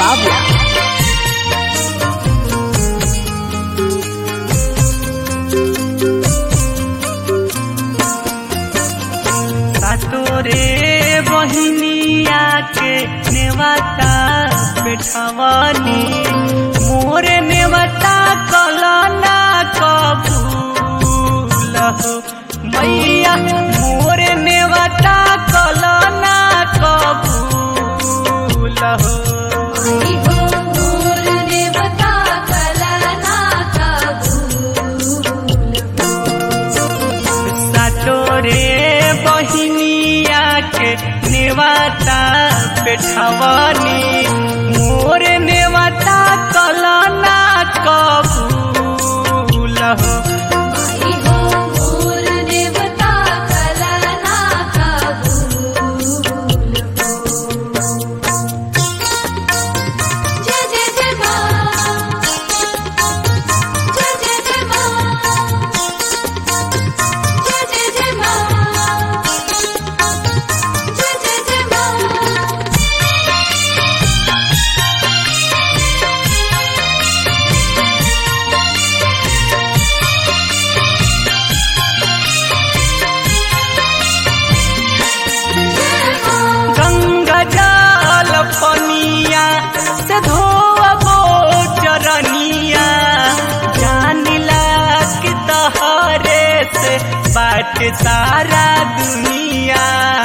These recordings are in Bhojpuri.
बाबू तोरे बहिनिया के नेवता बैठवनी मोरे नेवता कलना कबूल हो मैया मोरे नेवता कलना कबूल हो सतोरे बहिनिया के नेवता बैठवनी मोर नेवता कलना कबूल हो गंगा जल पनिया से धोबो चरनिया जानिला कि तहरे से बाट सारा दुनिया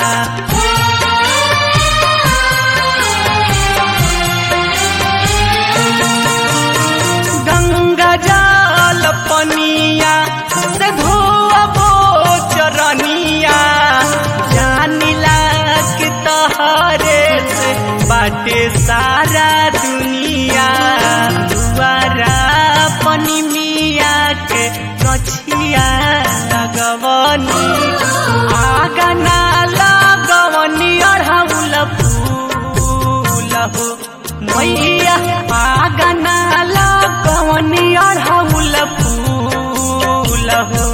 गंगा जल पनिया से धोबो चरनिया जानिला कि तहरे से बाटे सारा दुनिया दुआरा पनी मिया के कछिया लगवनी आगना लगवनी अढ़ौल फूल हो मैया आगना लगवनी अढ़ौल फूल हो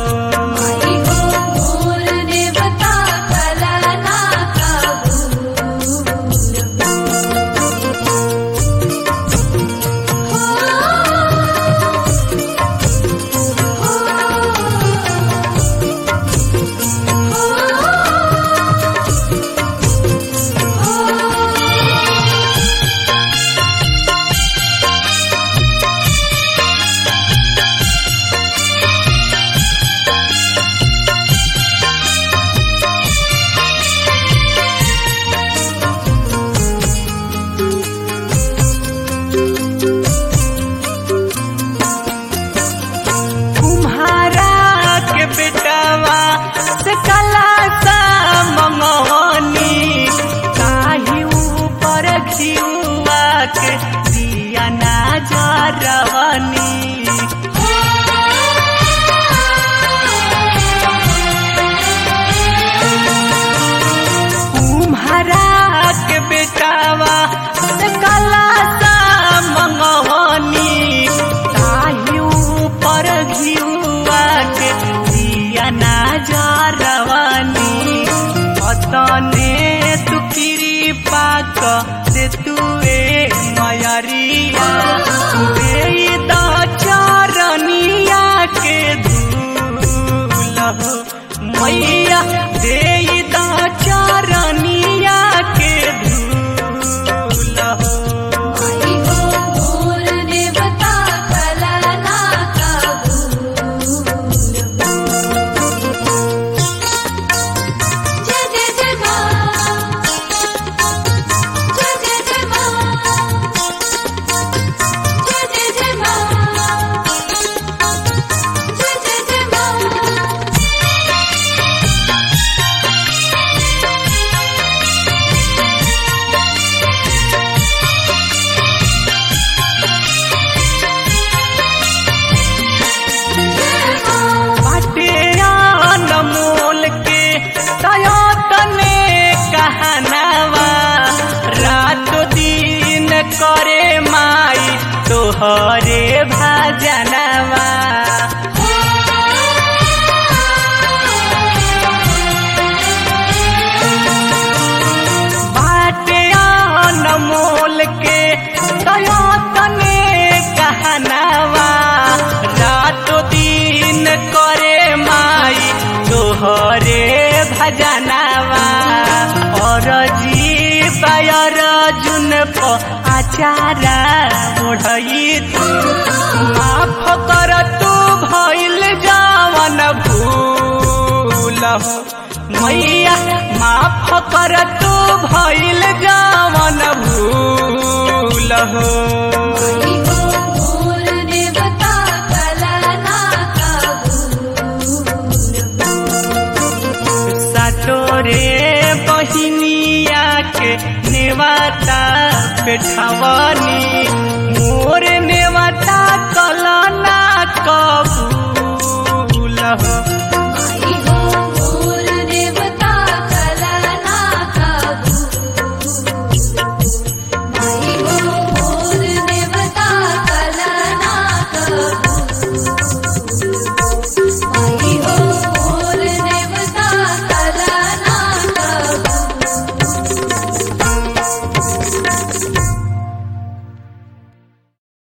तुम्हारा के बेटवा से कला सा मंगवनी काही ऊपर खियुआ के दिया ना जरवनी तुम्हारा के बेटावा से कला सा मंगवनी ताही ऊपर घिउआ के दिया ना जरवनी अतने तू कृपा क दे तुए मयरिया दे द चरनिया के धूल हो मैया दे द चरनिया के धूल हो बाटे अनमोल के तयतने कहनावा रात दिन करे माई तोहरे भजनवा बाटे अनमोल के प आचारा ओढ़ई तू माफ कर तू भइल जावन भूल हो मैया माफ कर तू भइल जावन भूल हो मोर देवता कलना सातोरे बहिनिया के नेवाता पेठवनी मोर नेवाता कलना कबूल हो